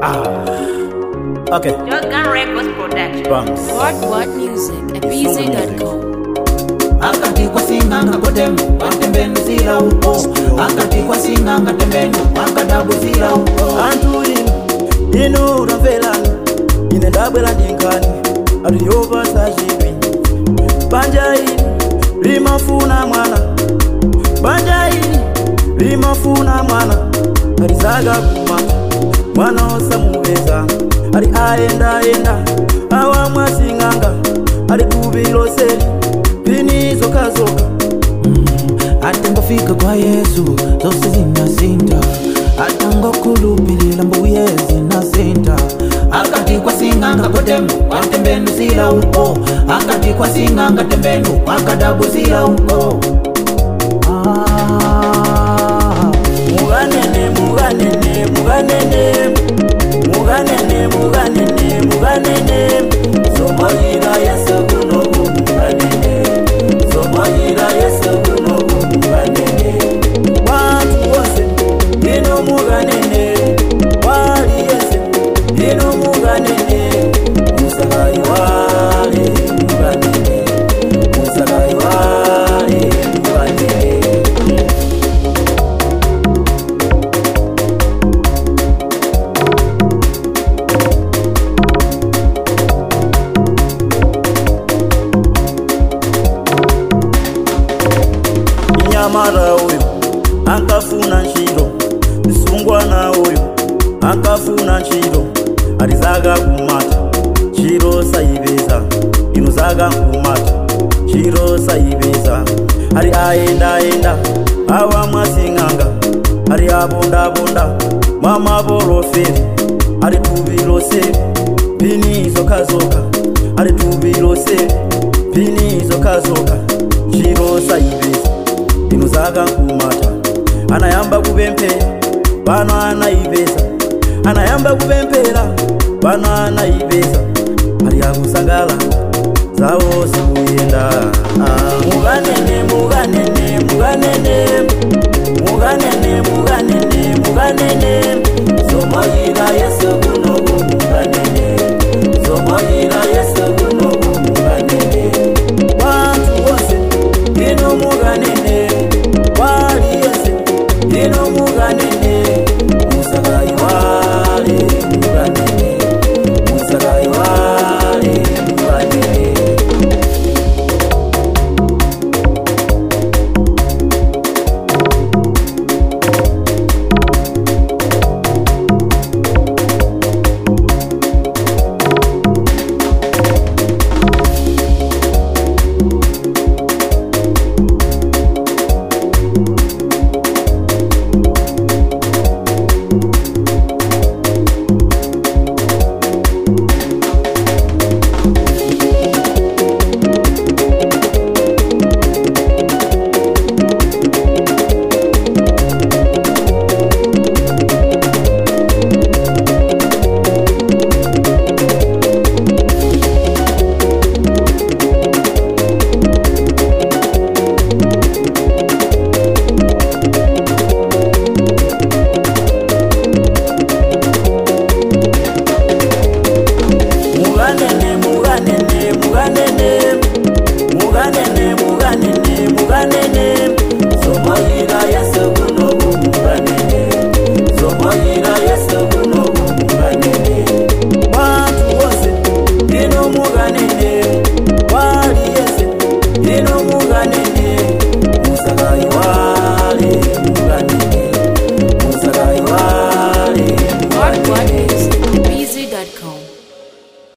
Okay, Shotgun Records Production. bumps. What What Music at BZ.com. akati kwasing'anga kotemo watembenzila uko akati kwasing'anga tembeno wakadabuzila uko Antu inu, inu ramvelani ine ndabwera ndinkani atiyopasa chidwi banja ili limafuna mwana banja ili limafuna mwana alizaga kumata mwana osamupeza ali ayendayenda awa mwasing'anga ali kubiloseli pini zokazoka atengofika kwa yesu zose zinasinta atangokulupilila mbuye zinasinta akati kwasing'anga kotemo watembenzila uko akati kwasing'anga tembeno wakadabuzila uko ah. muganene muganene muganene muganene muganene muganene somoyira yesu kunoku muganene somoyira yesu kunoku muganene bantu bose ino muganene wali yese ino muganene musagayi wali muganene musagayi wali muganene mnyamara uyu ankafuna ntchito msungwana uyu ankafuna ntchito ali zaga kumata ntchito sayipeza inu zaga nkumata ntchito sayipeza ali ayendayenda awa mwasing'anga ali abondabonda mwamaporoferi ali tubilose pini zokazoka ali tubilose pini zokazoka ntchito sayipeza inu zaga nkumata anayamba kupemphera pano anayipeza anayamba kupemphera pano anayipeza ali akusangala zawo zikuyenda Ah, muganene muganene muganene muganene muganene muganene muganene